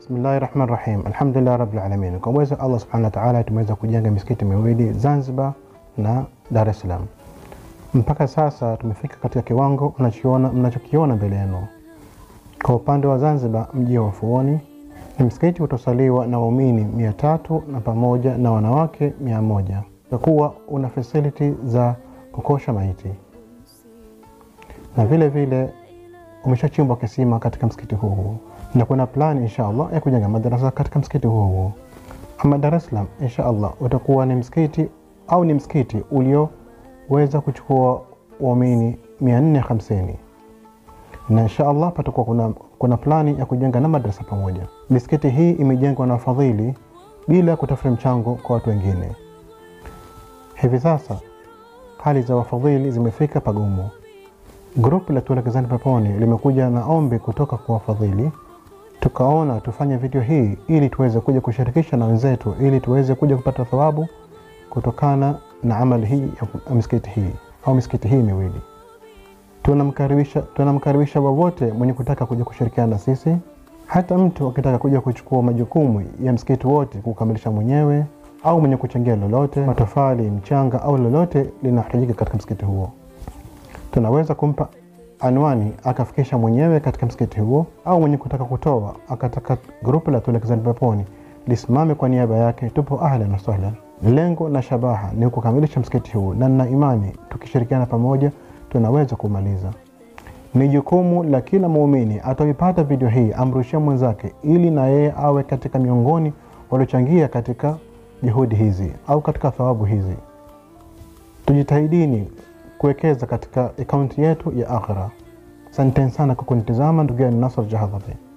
Bismillahi rahmani rahim, alhamdulillahi rabbil alamin. Kwa uwezo Allah subhanahu wa ta'ala tumeweza kujenga misikiti miwili Zanzibar na Dar es Salaam. Mpaka sasa tumefika katika kiwango mnachokiona mnachokiona mbele yenu. Kwa upande wa Zanzibar, mji wa Ufuoni ni msikiti utosaliwa na waumini mia tatu na pamoja na wanawake mia moja kwa kuwa una fasiliti za kukosha maiti na vile vile umeshachimbwa kisima katika msikiti huu huu na kuna plani insha Allah ya kujenga madarasa katika msikiti huu huu. Ama Dar es Salaam insha Allah utakuwa ni msikiti au ni msikiti ulioweza kuchukua waumini 450 na insha Allah patakuwa kuna, kuna plani ya kujenga na madarasa pamoja. Misikiti hii imejengwa na wafadhili bila kutafuta mchango kwa watu wengine. Hivi sasa hali za wafadhili zimefika pagumu. Grupu la Tuelekezane Peponi limekuja na ombi kutoka kwa wafadhili, tukaona tufanye video hii ili tuweze kuja kushirikisha na wenzetu, ili tuweze kuja kupata thawabu kutokana na amali hii ya misikiti hii au misikiti hii miwili. Tunamkaribisha tunamkaribisha wowote mwenye kutaka kuja kushirikiana na sisi, hata mtu akitaka kuja kuchukua majukumu ya msikiti wote kukamilisha mwenyewe, au mwenye kuchangia lolote, matofali, mchanga au lolote linahitajika katika msikiti huo tunaweza kumpa anwani akafikisha mwenyewe katika msikiti huo, au mwenye kutaka kutoa akataka grupu la Tuelekezane Peponi lisimame kwa niaba yake, tupo ahlan wa sahlan. Lengo na shabaha ni kukamilisha msikiti huu, na nina imani tukishirikiana pamoja tunaweza kumaliza. Ni jukumu la kila muumini ataipata video hii amrushia mwenzake, ili na yeye awe katika miongoni waliochangia katika juhudi hizi au katika thawabu hizi. Tujitahidini kuwekeza katika akaunti yetu ya akhira. Asanteni sana kwa kunitizama, ndugu yangu Nasr Jahadhari.